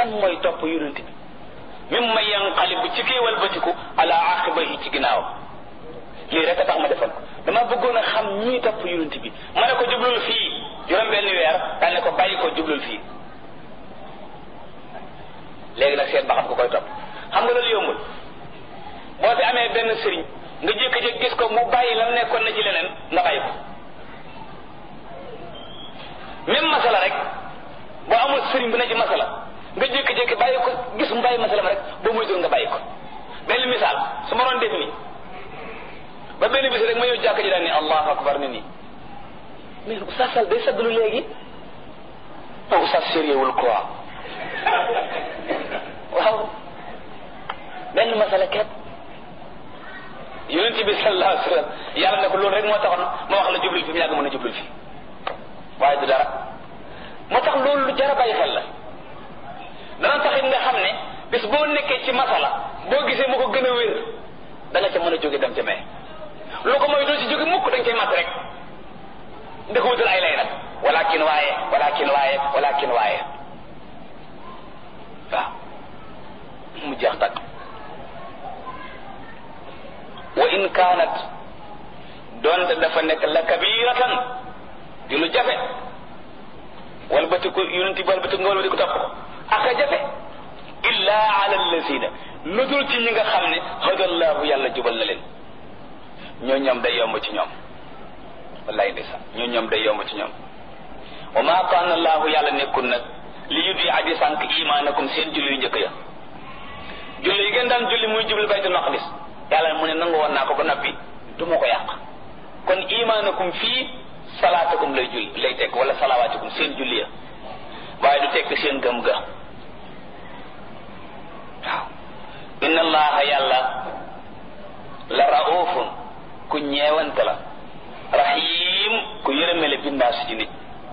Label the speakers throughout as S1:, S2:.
S1: kan mooy topp yonent bi mim ma yanqalibu ci kii walbatiku ala aqibahi ci ginnaaw lii rek a tax ma defal ko dama bëggoon a xam ñii topp yonent bi ma ne ko jublul fii juróom benn weer daal ne ko bàyyi ko jublul fii léegi nag seet ba xam ko koy topp xam nga loolu yombul boo fi amee benn sëriñ nga jékki-jékki gis ko mu bàyyi lam nekkoon na ci leneen nga bàyyi ko même masala rek boo amul sëriñ bu ne ci masala nga jékki-jékki bàyyi ko gis mu bàyyi masala ma rek boo muy nga bàyyi ko benn misaal su ma doon def nii ba benn bis rek ma ñëw jàkk ji daal ni allahu akbar ni nii mais oustaz Sall day saggalu léegi non oustaz sérieux wul quoi waaw benn masala ket yonent bi sallallahu alayhi wa sallam yàlla ne ko loolu rek moo taxoon ma wax la jublul fi mu yàgg mën a jublul fi waaye du dara moo tax loolu lu jar a bàyyi xel la dana taxit nga xam ne bis boo nekkee ci masala boo gisee mu ko gën a wér da nga ca mën a jóge dem ca mee lu ko mooy doo ci jóge mukk dañ koy mat rek nga ko wutal ay lay nag walakin waaye walakin waaye walakin waaye waaw mu jeex tàkk wa in kaanat doonte dafa nekk la kabiratan di lu jafe wal bati ko yonenti wal bati nga wal bati ko topp ko aka jafe illa ala allazina lu dul ci ñi nga xam ne hadallahu yàlla jubal na leen ñoo ñoom day yomb ci ñoom wallahi ndeysaan ñoo ñoom day yomb ci ñoom wa ma kaana allahu yàlla nekkul nag li yudi adi sànq imaanakum seen julli yu njëkk ya julli yi ngeen daan julli muy jublu baytul maqdis yàlla mu ne nangu woon naa ko ba noppi du ma ko yàq kon imaanakum fii salaatakum lay julli lay tekk wala salawaatikum seen julli ya waaye du tekk seen gëm ga waaw inna allaha yàlla la raufun ku ñeewante la rahim ku yërëmele bindaas ci nit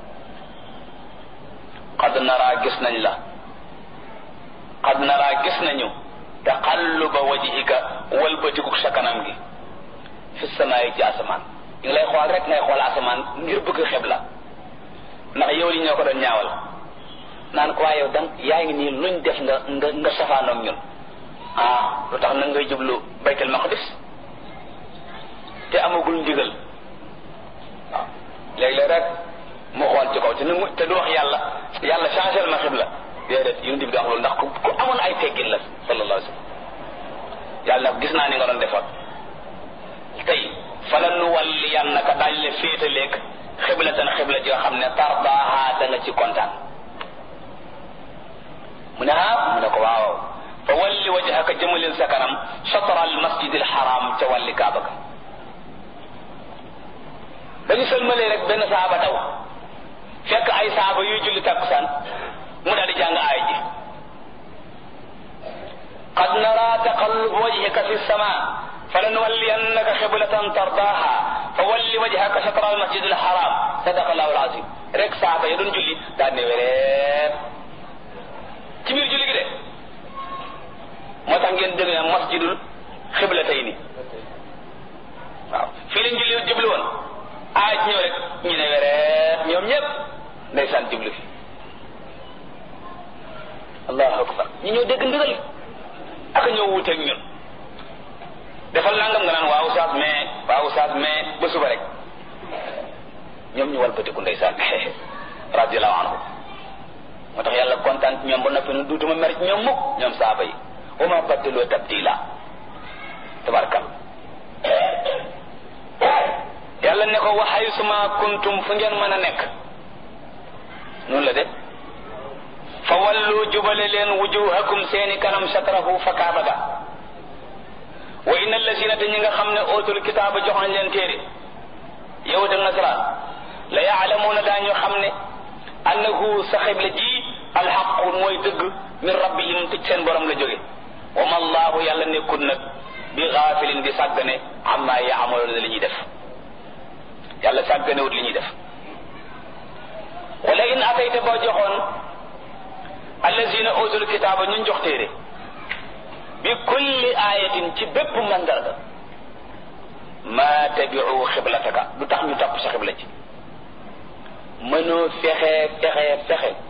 S1: qad naraa gis nañ la qad naraa gis nañu taqalluba wajhika walbatiku sa kanam gi fi samaayi ci asamaan ñu ngi lay xool rek ngay xool asamaan ngir bëgg xeb la ndax yow li ñoo ko doon ñaawal naan ko waaye yow dang yaa ngi nii luñ def nga nga nga safaanoog ñun ah lu tax nag ngay jublu baytul maqdis te amagul ndigal waaw léeg-léeg rek mu xool ci kaw te nu te du wax yàlla yàlla changé ma xibla déedéet yonent bi di wax loolu ndax ku ku amoon ay teggin la sallallahu alayhi wa sallam yàlla nag gis naa ni nga doon defoon tey fala nu walli yannaka daañ le féetaleeg xiblatan xibla ji nga xam ne tardaaha da nga ci kontaan mu ne ah mu ne ko waaw fa walli wajhaka jëmalil sa kanam chatra al masjid al haram ca wàlli kaaba ka dañu sëlmalee rek benn saaba daw fekk ay saaba yuy julli takkusaan mu daal di jàng aay ji qad nara taqallub wajhika fi sama falanuwalliyannaka xiblatan tardaha fa walli wajhaka shatra al masjid al haram sadaqa allahu al azim rek saaba ya doon julli daal ne wereet ci biir julli gi de moo tax ngeen dégg ne masjidul xiblatayni waaw fii lañ julli jublu woon aay ci ñëw rek ñu ne wereet ñoom ñëpp ndeysaan jublu fi allahu akbar ñu ñëw dégg ndigal ak ñëw wuuteeg ñun defal nangam nga naan waaw saas mais waaw saas mais ba suba rek ñoom ñu walbatiku ndeysaan radiallahu anhu moo tax yàlla kontaan ci ñoom ba noppi nu duutuma mer ci ñoom mukk ñoom saaba yi wa ma baddaloo tabdila tabarkal yàlla ne ko waxayu suma kuntum fu ngeen mën a nekk noonu la de fa wallu jubale leen wujuhakum seeni kanam satrahu fa kaaba ga wa inna allasina te ñi nga xam ne ootul kitaaba jox nañ leen téere yahud ak nasaraan la yaalamuuna daañu xam ne annahu sa xibla ji alxaqu mooy dëgg min rabbihim tëj seen borom la jóge wa ma allahu yàlla nekkul nag bi gaafilin di sàggane amma yaamaloona li ñuy def yàlla sàgganewut li ñuy def wala in atayta boo joxoon allazina utul kitaaba ñun jox téere bi kulli ayatin ci bépp mandarga ma tabiu xiblataka du tax ñu topp sa xibla ci mënoo fexe fexe fexe